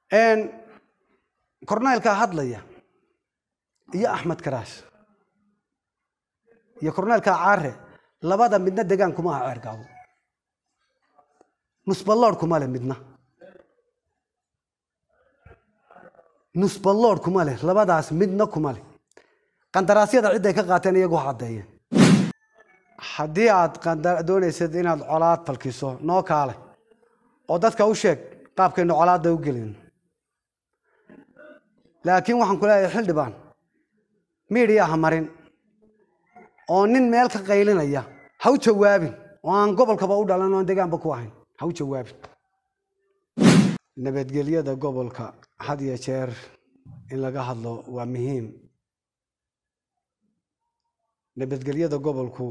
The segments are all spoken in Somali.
korneylkaa hadlaya iyo axmed karaash iyo korneylkaa caare labada midna degaan kuma aha ceergaabo nusballood kuma leh midna nusballood kuma leh labadaas midna kuma leh qandaraasyada cidday ka qaateen iyagu caddeeyeen haddii aad doonaysad inaad colaad falkiso noo kaale oo dadka u sheeg qaabkaynu colaadda u gelin laakiin waxaan ku leeyahay xildhibaan miidhiya ha marin oo nin meel ka qaylinaya ha u jawaabin oo aan gobolkaba u dhalan oon degaanba ku ahayn ha u jawaabin nabadgelyada gobolka had iyo jeer in laga hadlo waa muhiim nabadgelyada gobolku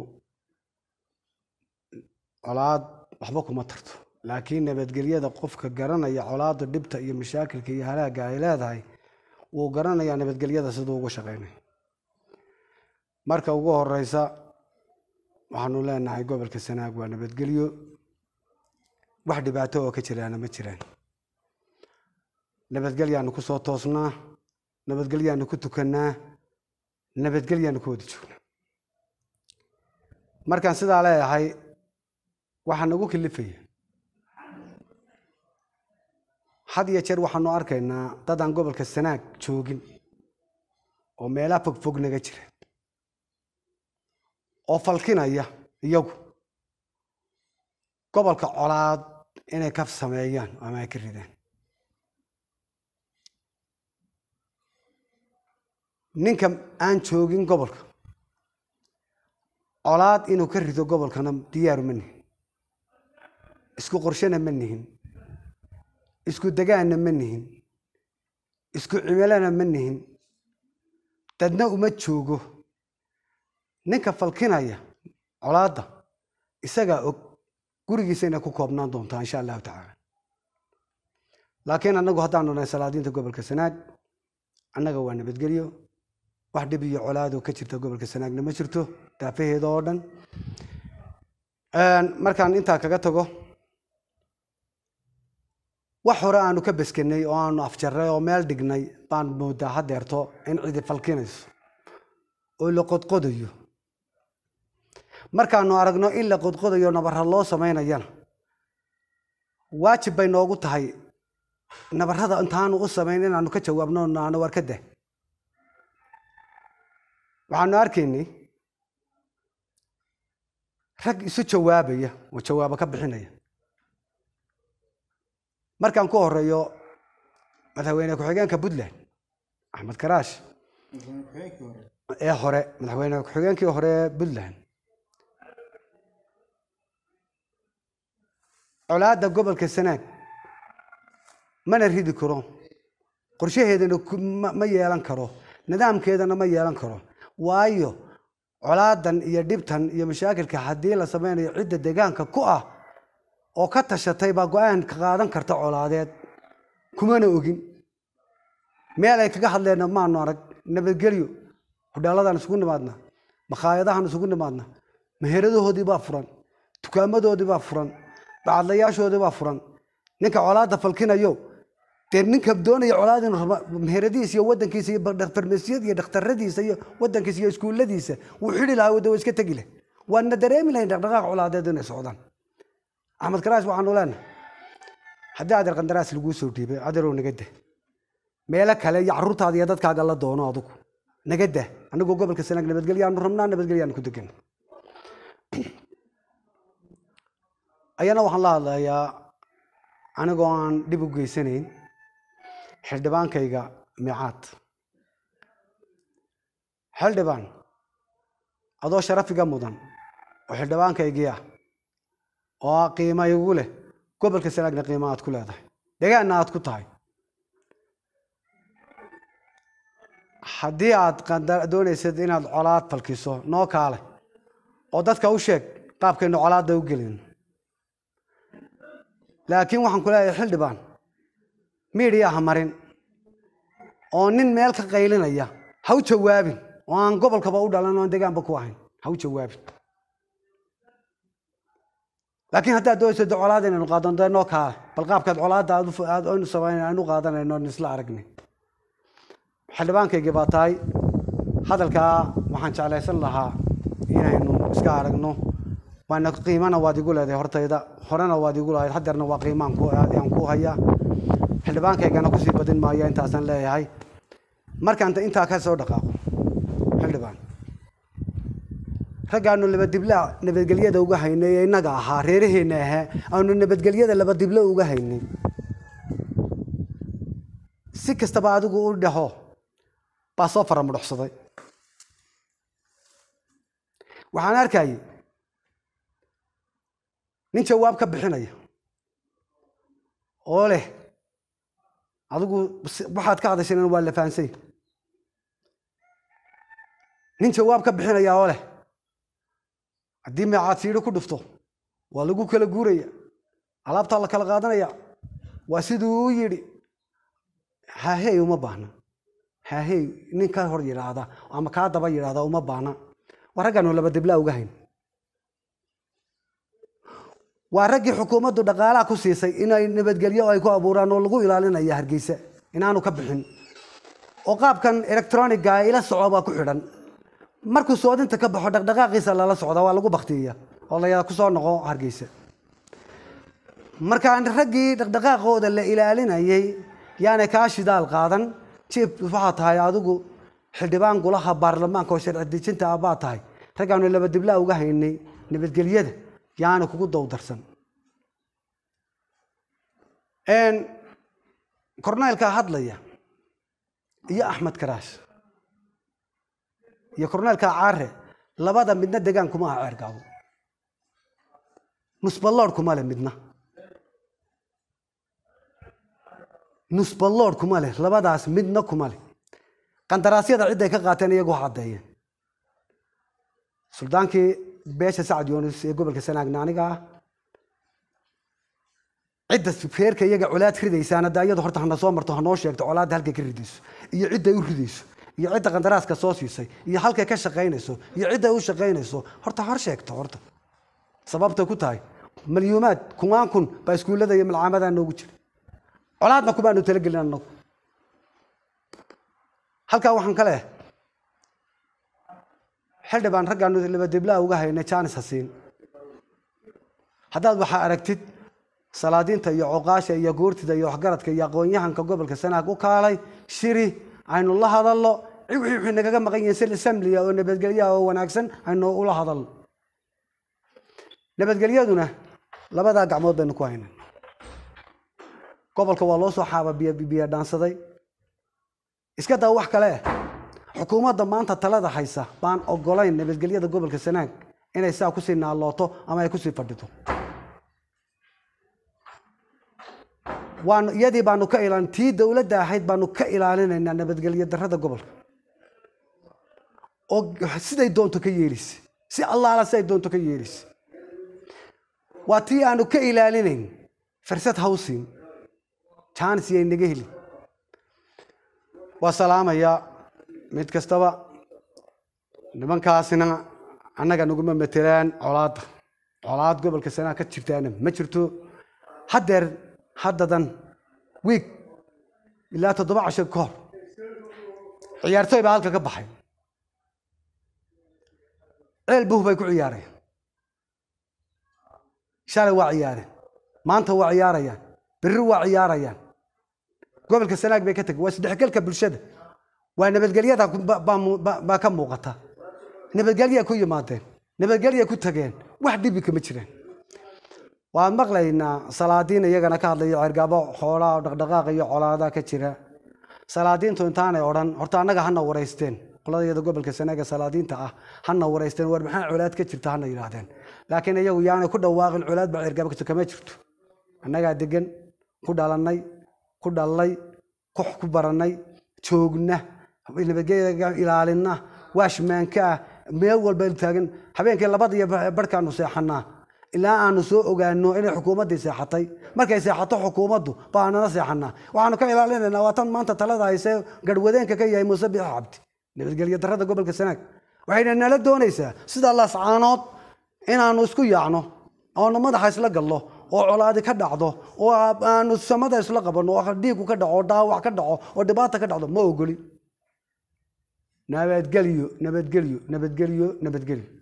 colaad waxba kuma tarto laakiin nabadgelyada qofka garanaya colaada dhibta iyo mashaakilka iyo halaagga ay leedahay wuu garanayaa nabadgelyada siduu uga shaqeynay marka ugu horeysa waxaanu leenahay gobolka sanaag waa nabadgelyo wax dhibaato oo ka jiraana ma jiraan nabadgelyaanu ku soo toosnaa nabadgelyaanu ku tukannaa nabadgelyaanu ku wada joognaa markaan sidaa leeyahay waxaa nagu kilifaya had iyo jeer waxaanu arkaynaa dad aan gobolka sanaag joogin oo meelaha fogfog naga jira oo falkinaya iyagu gobolka colaad inay ka sameeyaan ama ay ka ridaan ninka aan joogin gobolka colaad inuu ka rido gobolkana diyaaru ma nihin isku qorshena ma nihin isku degaanna ma nihin isku cimilana ma nihin dadna uma joogo ninka falkinaya colaadda isagaa og gurigiisa inay ku koobnaan doontaa insha allahu tacaala laakiin annagu haddaanu nahay salaadiinta gobolka sanaag annaga waa nabadgelyo wax dhib iyo colaadoo ka jirta gobolka sanaagna ma jirto daafaheeda oo dhan markaan intaa kaga tago wax hore aanu ka beskenay oo aanu afjarray oo meel dhignay baan moodaa hadeerto in cidi falkinayso oo la qodqodayo markaanu aragno in la qodqodayo nabarra loo samaynayana waajib bay noogu tahay nabarrada intaanu u samayn inaanu ka jawaabno naano war ka dah waxaanu arkaynay rag isu jawaabaya oo jawaabo ka bixinaya markaan ku horeeyo madaxweyne ku-xigeenka puntland axmed karaash ee hore madaxweyne ku-xigeenkii hore ee puntland colaadda gobolka sanaag mana ridi karo qorshaheedana ma yeelan karo nidaamkeedana ma yeelan karo waayo colaadan iyo dhibtan iyo mashaakilka haddii la sameynayo cidda deegaanka ku ah oo ka tashatay baa go-aan ka qaadan karta colaadeed kumana ogin meel ay kaga hadleenna maanu arag nabadgelyo hudhaaladaan isugu nimaadna makhaayadahaan isugu nimaadna meheradahoodii baa furan dukaamadoodii baa furan bacadlayaashoodii baa furan ninka colaada falkinayo dee ninka doonaya colaad inuu raba meheradiisa iyo wadankiisa iyo farmasiyada iyo dhakhtaradiisa iyo wadankiisa iyo iskuulladiisa wuu xidhi lahaa wada waa iska tegi leh waana dareemi lahayn dhaqdhaqaaq colaadeed inay socdaan axmed karaash waxaanu leenahay haddii adeer qandaraas laguu soo dhiibay adeerow naga dah meelo kale iyo carruurtaada iyo dadkaaga la doono adugu naga dah anagoo gobolka sanaag nabadgelyaanu rabnaa nabadgelyaanu ku degan ayana waxaan la hadlayaa anigoo aan dhib u geysanayn xildhibaankayga miicaad xildhibaan adoo sharafiga mudan oo xildhibaankaygii ah oo qiima igu leh gobolka sanaagna qiima aad ku leedahay degaanna aad ku tahay haddii aad doonaysad inaad colaad falkiso noo kaale oo dadka u sheeg qaabkaynu colaadda u gelin laakiin waxaan ku leeyahay xildhibaan miidhiya ha marin oo nin meel ka qaylinaya ha u jawaabin oo aan gobolkaba u dhalan oon degaanba ku ahayn ha u jawaabin laakiin haddaad doonayso de colaad inaynu qaadano dee noo kaale bal qaabkaad colaadda aad u- aad aynu samayn aynu u qaadanayno aan isla aragnay xildhibaankaygii baa tahay hadalkaa waxaan jeclaysan lahaa inaynu iska aragno waana qiimana waad igu leedahay hortayda horena waad igu lahayd hadeerna waa qiimaan ku aan ku hayaa xildhibaankaygana kusii badin maayo intaasaan leeyahay markaan intaa ka soo dhaqaaqo xildhibaan raggaanu labadibla nabadgelyada uga haynay ee innaga ahaa reeraheenna ahaa aanu nabadgelyada labadiblo uga haynay si kastaba adigu u dhaho baa soo faramudhoxsaday waxaan arkayay nin jawaab ka bixinaya oo leh adigu si- waxaad ka hadashayna waa la fahansay nin jawaab ka bixinaya oo leh haddii meecaad siidho ku dhufto waa lagu kala guuraya alaabtaa la kala qaadanaya waa siduu u yidhi haahey uma baahna haahey nin ka hor yidhaahda ama kaa daba yidhaahda uma baahna waa raggaanu laba diblaa uga hayn waa raggii xukuumaddu dhaqaalaha ku siisay inay nabadgelyo ay ku abuuraan oo lagu ilaalinaya hargeysa inaanu ka bixin oo qaabkan electroniga ila soco baa ku xidhan markuu soodinta ka baxo dhaqdhaqaaqiisa lala socda waa lagu baktiya oo la ku soo noqo hargeysa markaan raggii dhaqdhaqaaqooda la ilaalinayay yaanay kaa shidaal qaadan jiib waxaa tahay adigu xildhibaan golaha baarlamaanka oo sharci dejinta ah baa tahay raggaanu laba diblaa uga haynay nabadgelyada yaana kugu dowdarsan korneylkaa hadlaya iyo axmed karaash iyo korneylkaa caare labada midna degaan kuma aha ceergaabo nusballood kuma leh midna nusballood kuma leh labadaas midna kuma leh qandaraasyada cidday ka qaateen iyagu ha caddeeyeen suldaankii beesha sacad yoonis ee gobolka sanaagna aniga ah cidda feerka iyaga colaad ridaysaana da iyadu horta hana soo marto hanoo sheegto colaadda halkay ka ridayso iyo cidday u ridayso iyo cidda qandaraaska soo siisay iyo halkay ka shaqaynayso iyo cidday u shaqaynayso horta hor sheegto horta sababtay ku tahay malyuumaad kumaan kun baa iskuullada iyo malcaamadaa noogu jira colaadna kumaanu talagelin annagu halkaa waxaan ka leehay xildhibaan raggaanu labadiblaa uga haynay jaanis hasiin haddaad waxaa aragtid salaadiinta iyo coqaasha iyo guurtida iyo waxgaradka iyo aqoon-yahanka gobolka sanaag u kaalay shiri aynu la hadallo wixii wixii nagaga maqan yihiin si samliya oo nabadgelyaha oo wanaagsan aynu ula hadalno nabadgelyaduna labadaa gacmood baynu ku haynay gobolka waa loo soo xaaba biyo biyo dhaansaday iska daa wax kale xukuumadda maanta talada haysa baan ogolayn nabadgelyada gobolka sanaag inay saa kusii naalooto ama ay kusii fadhito waanu iyadii baanu ka ilaalin tii dowladda ahayd baanu ka ilaalinaynaa nabadgelyo darrada gobolka oo siday doonto ka yeelisa si allaala siday doonto ka yeelisa waa tii aanu ka ilaalinayn fursad hawsin jaanis yay naga heli waa salaamayaa mid kastaba nimankaasina annaga naguma matelaan colaadda colaad gobolka sanaa ka jirtaana ma jirto haddeer haddadan wiig ilaa toddoba casho ka hor ciyaartooy baa halka ka baxay ceel buh bay ku ciyaarayaan shalay waa ciyaareen maanta waa ciyaarayaan berri waa ciyaarayaan gobolka sanaag bay ka tageen waa isdhexgalka bulshada waa nabadgelyada baa ka muuqata nabadgelya ku yimaadeen nabadgelya ku tageen wax dhibi kama jiraan waan maqlaynaa salaadiin iyagana ka hadlayo cergaabo xoolaa dhaqdhaqaaq iyo colaada ka jira salaadiintu intaanay odhan horta annaga hana waraysteen qoladayada gobolka sanaaga salaadiinta ah hana waraysteen war maxaa colaad ka jirta hana yidhaahdeen laakiin iyagu yaanay ku dhawaaqin colaad baa cergaabo ka jirta kama jirto annagaa degan ku dhalannay ku dhallay kux ku barannay joogna nabadgelyada ilaalina waashmaanka ah meel walba taagan habeenkii labada iyo barhkaanu seexanaa ilaa aanu soo ogaano inay xukuumaddii seexatay markay seexato xukuumaddu baanana seexanaa waxaanu ka ilaalinaynaa waa tan maanta talada haysee garhwadeenka ka yahay muuse biix cabdi nabadgelyo darrada gobolka sanaag waxayna nala doonaysaa sida lascaanood inaanu isku yaacno oonu madaxa isla gallo oo colaadi ka dhacdo oo aanu samada isla qabanno oo dhiigu ka dhaco oo dhaawac ka dhaco oo dhibaata ka dhacdo ma ogoli nabadgelyo nabadgelyo nabadgelyo nabadgelyo